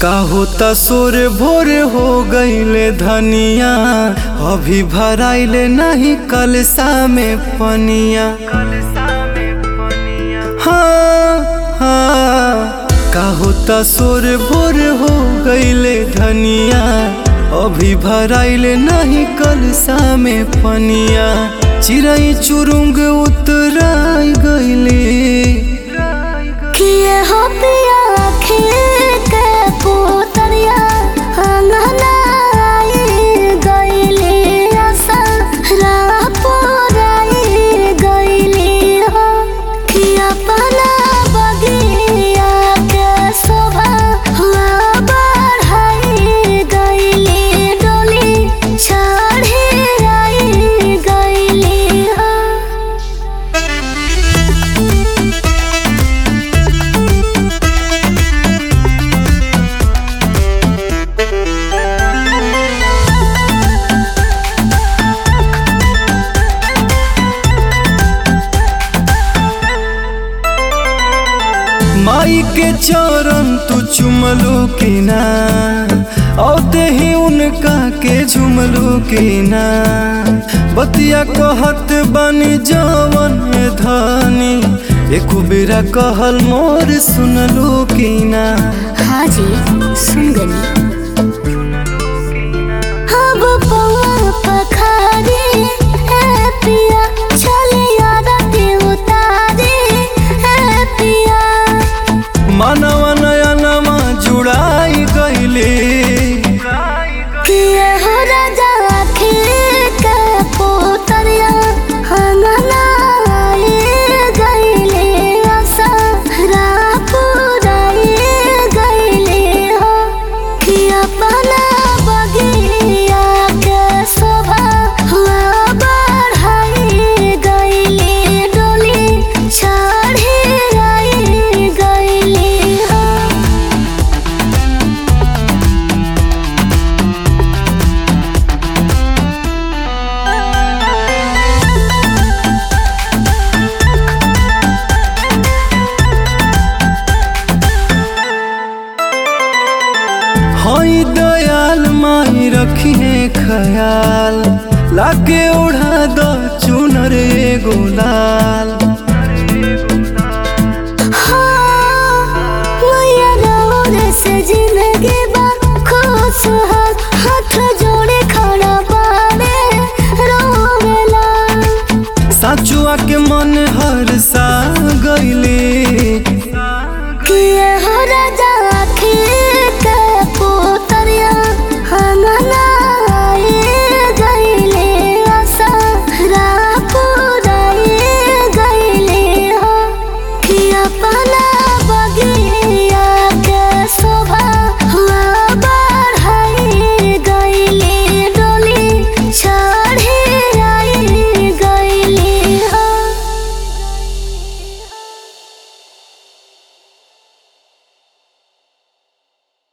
काहो तसोर भोर हो गईले धनिया अभी भराइले नहीं कलसा में पनिया हाँ हाँ काहो तसोर भोर हो गईले धनिया अभी भराइले नहीं कलसा में पनिया चिड़ई चुरुंग उतराई गईले किए हो पिया खेत के पुतरिया अंगना आई गईले असरा पुराई गईले हो कि अपना बगिया के शोभा हुआ बढ़ाई गईले डोली चढ़ी आई गईले हो माई के चरण तू चुमलू की ना औते ही उनका के झुमलू की ना बतिया कहत बनी जवन धनी एको बेरा कहल मोर सुनलू की ना हाँ जी सुन गनी अब पौआ पखारी है पिया चले आरती उतारी है पिया मानवा नया नमा जुड़ाई गईले किए हो राजा आखिर के पोतरिया अंगना आई गईले असरा पुराई गईले हो कि अपना बगिया के शोभा हुआ बढ़ाई गईले डोली चढ़ी आई गईले हो हई दयाल माई रखिए ख्याल लागे ओढ़ा द चुनर एगो लाल